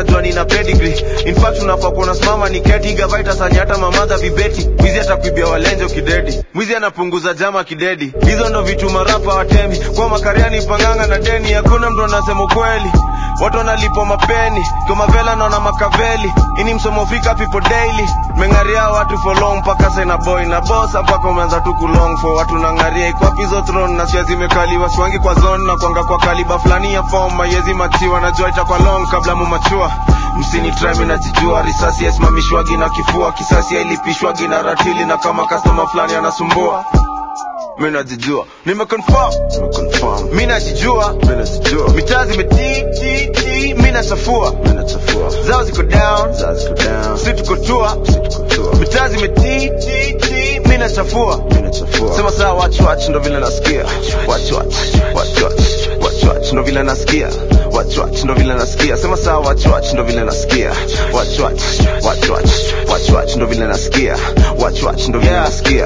unajua nina pedigree in fact unafaa kuona simama ni keti gavaita sanyata mamadha vibeti mwizi atakuibia walenjo kidedi mwizi anapunguza jama kidedi hizo ndo vitu marapa watemi kwa makariani panganga na deni hakuna mtu anasema ukweli watu wanalipwa mapeni komavela naona makaveli ini msomo fika people daily mengaria watu for long mpaka sena boy na bosa mpaka umeanza tu kulong for watu nangaria ikwapizo throne na sia zimekaliwa siwangi kwa zone na kwanga kwa kaliba fulani ya form mayezi machiwa najua itakwa long kabla mumachua msini trami najijua risasi yasimamishwagi na kifua kisasi yailipishwagi na ratili na kama customer fulani anasumbua mi najijua nimeconfirm nimeconfirm mi najijua mi najijua mitaa zimetititi mi nachafua mi nachafua zao ziko down zao ziko down si tuko tua si tuko tua mitaa zimetititi mi nachafua mi nachafua sema saa watch watch ndo vile nasikia watch watch watch watch watch watch ndo vile nasikia watch watch ndo vile nasikia sema saa watch watch ndo vile nasikia watch watch watch watch watch watch ndo vile nasikia watch watch ndo vile nasikia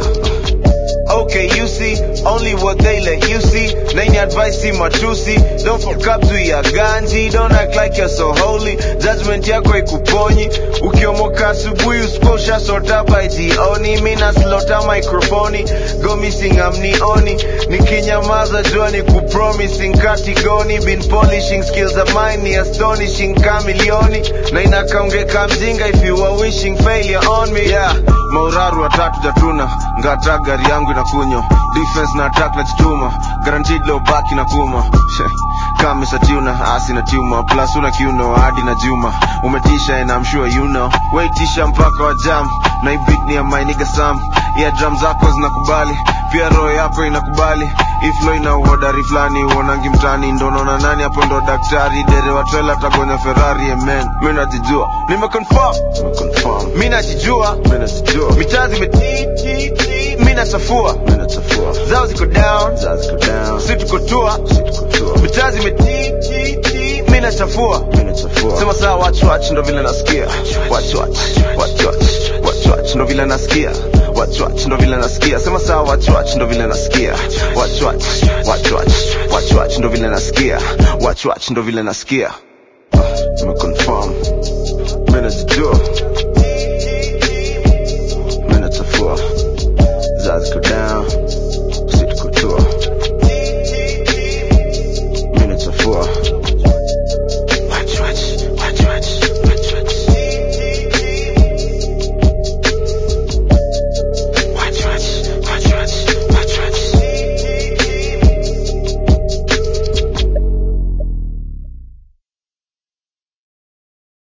Okay, you see, only what they let you see. Nani advice see matusi. Don't fuck up to your ganji. Don't act like you're so holy. Judgment yako ikuponyi. Ukiomoka asubuhi usiposha sota by jioni. Mina slota microphone. Go missing amnioni. Nikinyamaza jua ni kupromising katigoni. Been polishing skills of mine ni astonishing kamilioni. Na inakaongeka mjinga if you are wishing failure on me. Yeah, mauraru watatu jatuna. Ngata gari yangu inakunywa defense na attack na chituma guaranteed low back na kuma kama satuna asi na tuma plus una kiuno hadi na juma umetisha and I'm sure you know waitisha mpaka wa jam na hii beat ni ya my nigga Sam yeah drum zako zinakubali pia roho yako inakubali iflo ina uhodari fulani uonangi mtani ndo naona nani hapo ndo daktari dere wa trailer tagonya Ferrari amen mimi najijua nimeconfirm nimeconfirm mimi najijua mimi najijua mitaa zimetiti mimi nachafua mimi nachafua zao ziko down zao ziko down si tuko tua si tuko tua mitaa zimetiti mimi nachafua mimi nachafua sema saa watch watch ndo vile nasikia watch watch watch watch watch watch ndo vile nasikia watch watch ndo vile nasikia sema saa watch watch ndo vile nasikia watch watch watch watch watch watch ndo vile nasikia watch watch ndo vile nasikia nimeconfirm mimi najijua mimi nachafua zazi go down